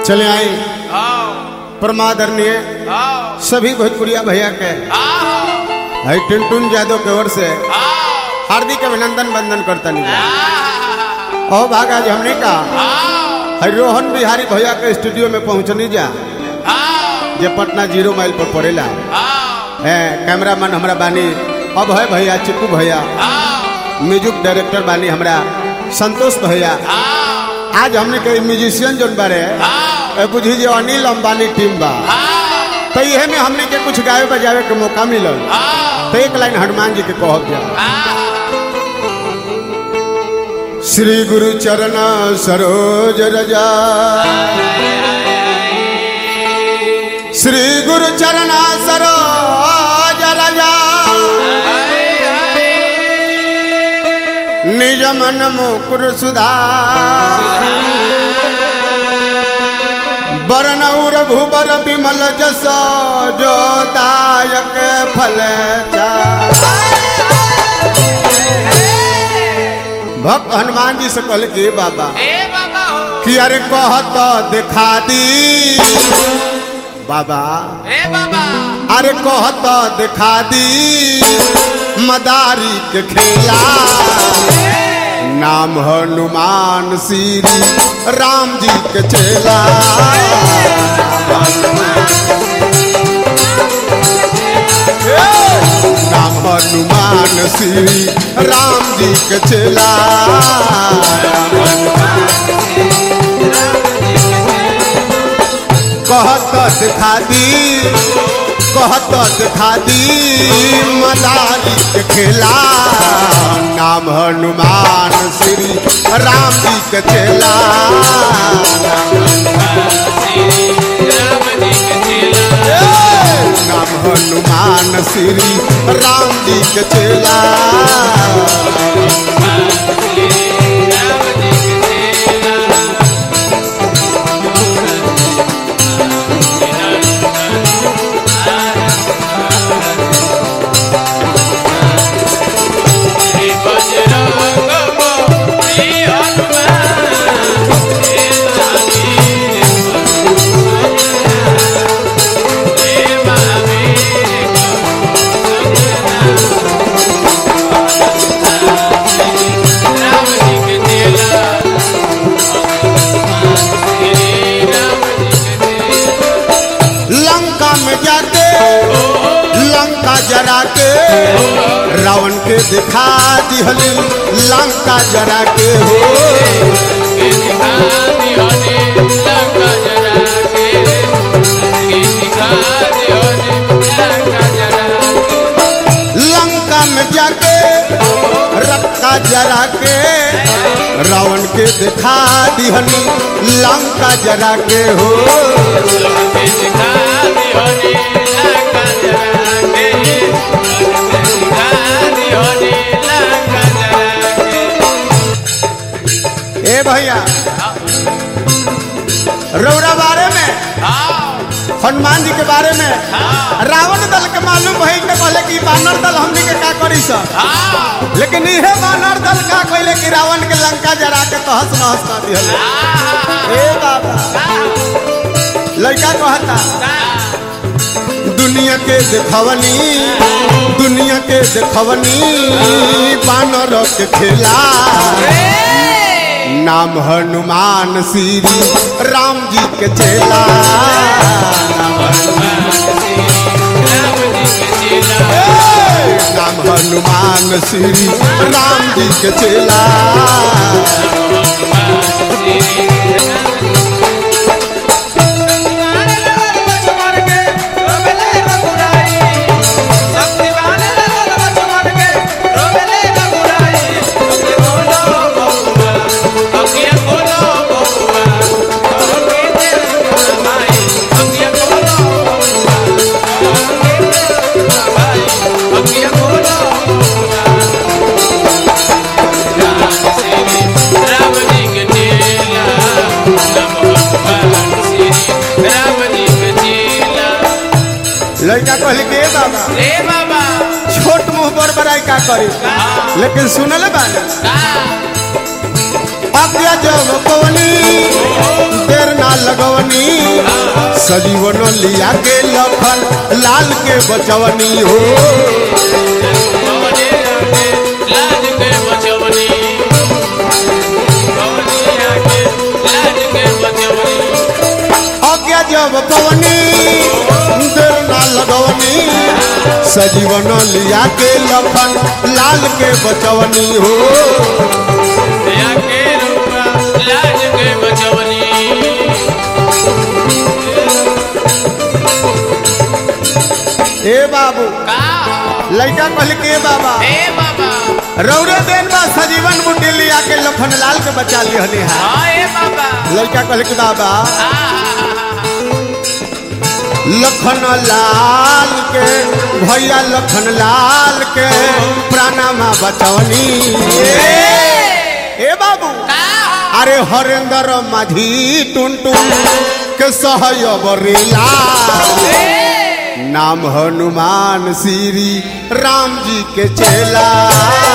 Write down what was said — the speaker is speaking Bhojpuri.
चले आए आओ परमादरणीय आओ सभी भोजपुरिया भैया के आओ है टुनटुन यादव के ओर से आओ हार्दिक अभिनंदन बंदन करता नहीं आओ ओ भागा जी हमने कहा है रोहन बिहारी भैया के स्टूडियो में पहुंचनी जा जे पटना जीरो माइल पर पड़ेला है कैमरामैन हमरा बानी अब है भैया चिप्पू भैया म्यूजिक डायरेक्टर बानी हमरा संतोष भैया आज हमने के म्यूजिशियन जोन बारे ए बुझी जे अनिल अंबानी टीम बा तो इहे में हमने के कुछ गावे बजावे के मौका मिलल तो एक लाइन हनुमान जी के कहब जा श्री गुरु चरण सरोज रजा श्री गुरु चरण सरोज रजा निज मन मुकुर सुधार बरनौर भूबर विमल जस जो दायक फल भक्त हनुमान जी से कहले कि बाबा कि अरे कहत दिखा दी बाबा अरे कहत दिखा दी मदारी के खेला नाम हनुमान श्री राम जी के चेला नाम हनुमान श्री राम जी के चेला कहत दिखा दी कहत दिखा दी मदारी के खेला नाम हनुमान श्री राम जी के चेला नाम हनुमान श्री राम जी के चेला लंका में जाके लंका जरा के रावण के दिखा दिहली लंका जरा के हो लंका में जाके रक्का जरा के रावण के दिखा दिहली लंका जरा के हो ए भैया रौरा बारे में हनुमान जी के बारे में रावण दल के मालूम भई के कहले कि बानर दल हमनी के का करी सब लेकिन इहे बानर दल का कहले कि रावण के लंका जरा के तहस नहस कर दिहले ए बाबा लड़का कहता दुनिया के देखवनी दुनिया के देखवनी बानर के खेला नाम हनुमान श्री राम जी के चेला नाम हनुमान श्री राम जी के चेला लड़का कहले के "ए बाबा ए बाबा छोट मुंह पर बड़ाई का करी लेकिन सुनल बानी आज्ञा जब पवनी देर ना लगवनी सजीवन लिया के लखन लाल के बचवनी हो लाज के बचवनी लाज के बचवनी आज्ञा जब पवनी देर ना लगवनी सजीवन लिया के लखन लाल के बचवनी हो दया के रूपा लाज के बचवनी ए बाबू का लड़का कहल के बाबा ए बाबा रौरे देन बा सजीवन बुड्ढी लिया के लखन लाल के बचा लिहनी है हाँ ए बाबा लड़का कहल के बाबा आहा लखन लाल के भैया लखन लाल के प्राणामा बचवनी ए बाबू का अरे हरेंद्र माझी टुन टुन के सहयबरीला नाम हनुमान श्री राम जी के चेला